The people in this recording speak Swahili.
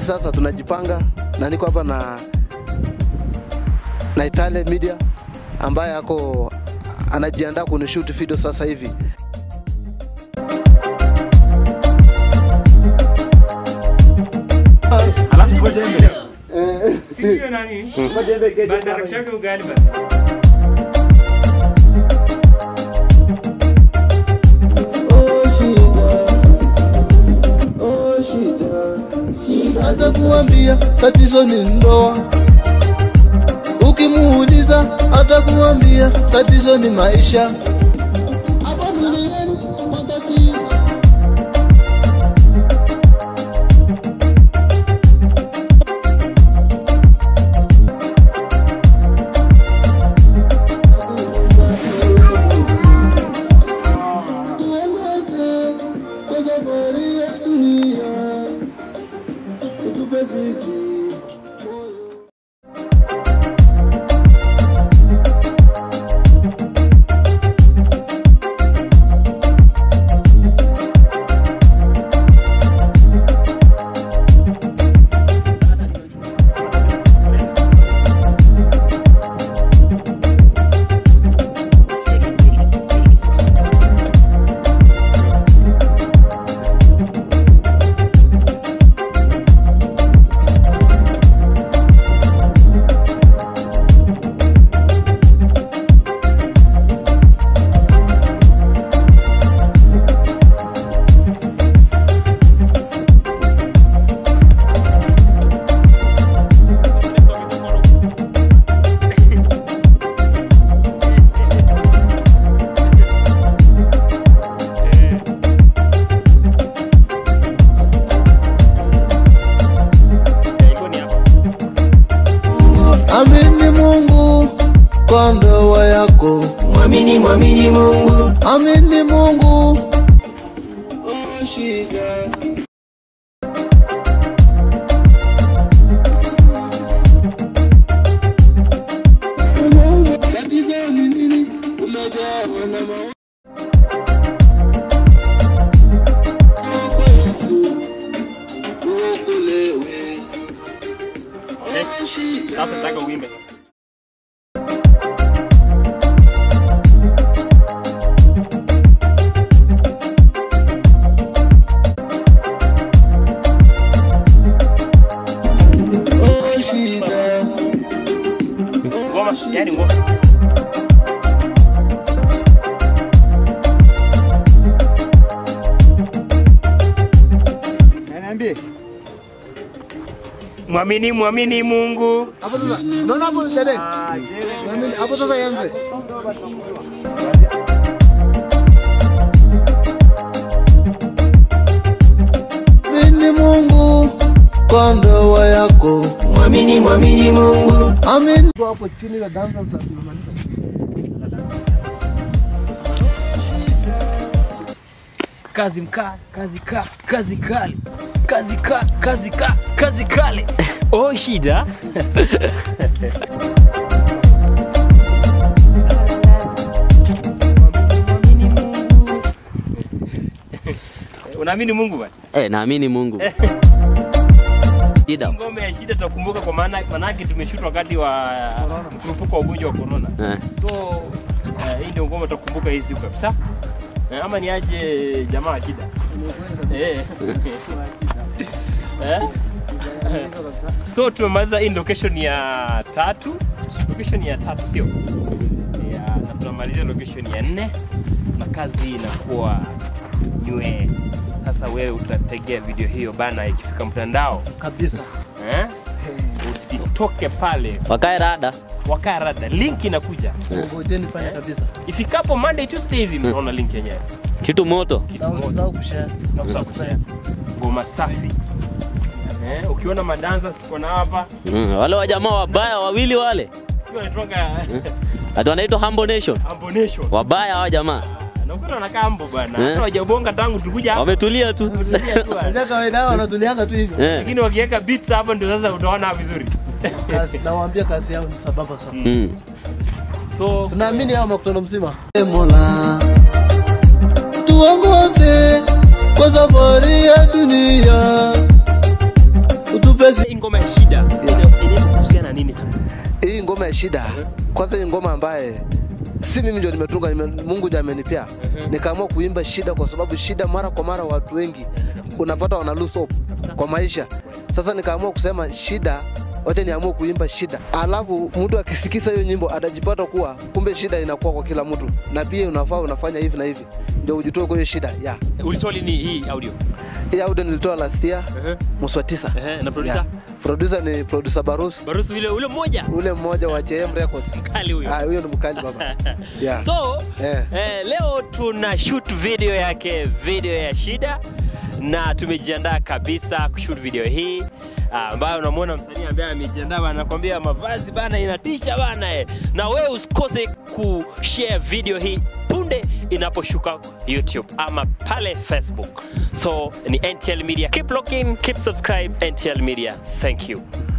sasa tunajipanga na niko hapa na na Itale Media ambaye ako anajiandaa kunishoot video sasa hivi. Alafu tuko jembe. Sio nani? Bandara shaka ugali basi. Hata kuambia tatizo ni ndoa, ukimuuliza hata kuambia tatizo ni maisha. Hapa duniani matatizo tuongeze kwa safari ya dunia, utupe sisi moyo. Amini Mungu kwa ndoa yako, Mwamini, mwamini Mungu, amini Mungu. Shida tatizo ni nini? Umejawa na mawazo kwa Yesu uokolewe. Oh, shida. Sasa nataka uimbe. Oh, shida. Ngoma, yani ngoma. Mwamini, mwamini Mungu. Hapo sasa, unaona hapo dede? Amini, hapo sasa yanze. Amini Mungu kwa ndoa yako, mwamini, mwamini Mungu, amini. Hapo chini ya danza tunamaliza. Kazi mkaa, kazi ka, kazi kali. Kazi ka, kazi ka, kazi kale. Oh shida. Unaamini Mungu bwana? Eh, naamini Mungu. Shida. Ngome ya shida tutakumbuka kwa maana manake tumeshoot wakati wa mkurupuko wa ugonjwa wa corona. Eh. So eh, hii ndio ngoma tutakumbuka hii siku kabisa. Eh, ama ni aje jamaa wa shida. Eh. Eh? So tumemaliza hii location ya tatu. Location ya tatu sio? Ya, na tunamalizia location ya nne na kazi inakuwa nywe. Sasa wewe utategea video hiyo bana ikifika mtandao Kabisa. eh? Usitoke pale, Wakae rada. wakaa rada, link inakuja Ngojeni fanya kabisa. ifikapo Monday Tuesday hivi, mnaona link yenyewe. Kitu moto. Kitu Na moja. usisahau kushare. Na usahau kushare. ngoma safi eh, ukiona madanza tuko na hapa Mm, wale wajamaa wabaya wawili wale. Sio wanatoka Ati wanaitwa Humble Nation. Ambonation. Wabaya hawa jamaa. Na ukiona wanakaa ambo bwana. Eh. Hata wajabonga tangu tukuja hapa. Wametulia tu. Tulia tu bwana. Ndio kawaida yao wanatulianga tu hivyo. Eh. Lakini wakiweka beats hapo ndio sasa utaona vizuri. Kazi nawaambia kazi yao ni sababa sana. Mm. So Tunaamini hao makutano mzima. Mola tuongoze kwa safari ya dunia. Utupe tupe Hii ngoma ya shida ina- inahusiana na nini sana? Hii ngoma ya shida, kwanza hii ngoma ambaye si mimi ndio nimetunga, nime, Mungu ndiye amenipea. Nikaamua kuimba shida kwa sababu shida mara kwa mara watu wengi unapata wana lose hope kwa maisha. Sasa nikaamua kusema shida, wacha niamue kuimba shida, alafu mtu akisikisa hiyo nyimbo atajipata kuwa kumbe shida inakuwa kwa kila mtu, na pia unafaa unafanya hivi na hivi ndio ujitoe kwa hiyo shida yeah. Ulitoa lini hii audio? Hii audio nilitoa last year Ehe. mwezi wa tisa. Ehe, na producer? Yeah. Producer ni producer Barus, Barusu yule ule mmoja ule mmoja wa JM Records. mkali huyo. Ah, huyo ni mkali baba. Yeah. So Eh. eh, leo tuna shoot video yake, video ya shida, na tumejiandaa kabisa kushoot video hii ah, ambayo unamwona msanii ambaye amejiandaa bana, anakuambia mavazi bana inatisha bana eh. Na wewe usikose kushare video hii punde inaposhuka YouTube ama pale Facebook. So ni NTL Media, keep looking, keep subscribe NTL Media. Thank you.